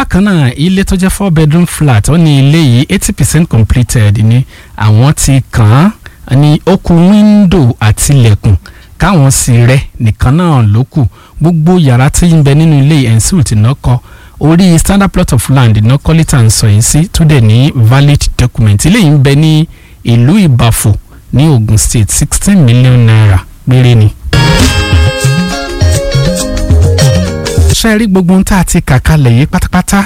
bákan náà ilé tó jẹ́ four bedroom flat ó ní ilé yìí eighty percent completed ni àwọn ti kàn án ní ó kù wíńdò àti ilẹ̀kùn káwọn sì rẹ nìkan náà ló kù gbogbo yàrá tí ń bẹ nínú ilé ẹ̀ńsùn tí náà kọ́ orí standard plot of land iná kọ́lítà ń sọ yìí sí tó dẹ̀ ní valid document ilé yìí ń bẹ ní ìlú ìbàfò ní Ogun State sixteen million naira péré ni. ṣe rí gbogbo ohun tá a ti kà kalẹ̀ yìí pátápátá.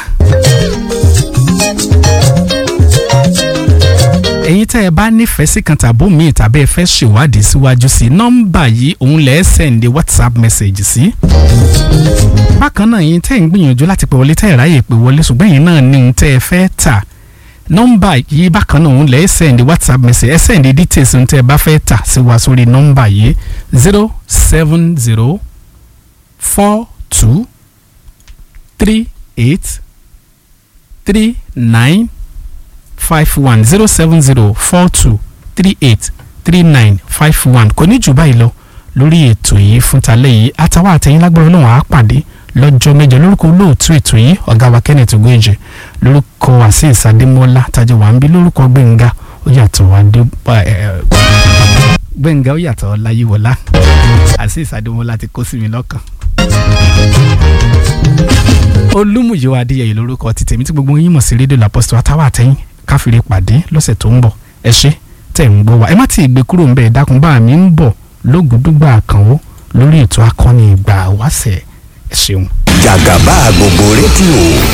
ẹ̀yin tẹ́ ẹ bá nífẹ̀ẹ́ sí kan tàbó míì tàbí ẹ fẹ́ ṣèwádìí síwájú sí nọ́mbà yìí òun lẹ́ẹ̀ sẹ́ǹdì whatsapp message sí. bákan náà yín tẹ́ ẹ̀ ń gbìyànjú láti pè wọlé tẹ́ ẹ̀ ráyè pè wọlé ṣùgbọ́n yín náà ní ohun tẹ́ ẹ fẹ́ tà nọ́mbà yìí bákan náà òun lẹ́ẹ̀ sẹ́ǹdì whatsapp message ẹ sẹ́ǹdì details ohun tẹ́ ẹ bá fẹ́ tà sí wa sórí nọ́mbà yìí zero seven zero four two three eight three nine five one zero seven zero four two three eight three nine five one kò ní jù báyìí lọ lórí ètò yìí fún talẹ́ yìí àtàwọn àtẹ̀yìn lágbára náà á pàdé lọ́jọ́ mẹ́jọ lórúkọ olóòtú ètò yìí ọ̀gá wa Kenneth Ogunje lórúkọ Azeez Adémọ́lá tájọ wà ń bí lórúkọ Gbẹ̀ngà ó yàtọ̀ adé Gbẹ̀ngà ó yàtọ̀ Ọláyíwọlá Azeez Adémọ́lá ti kó sí mi lọ́kàn olúmúyíwá adéyẹyẹ lórúkọ ti tèmi tí gbogbo yín mọ̀ sí rédíò làpọ̀sítọ̀ àtàwọn àtẹ̀yìn káfíńrè pàdé lọ́sẹ̀ tó ń bọ̀ ẹ ṣé tẹ̀ ń gbọ́ wa ẹ má ti gbé kúrò ńbẹ̀ dákun bá mi ń bọ̀ lógúndúgba àkànwó lórí ètò akọni ìgbà wáṣẹ̀ ẹ ṣeun. jàgàbá gbogbo rédíò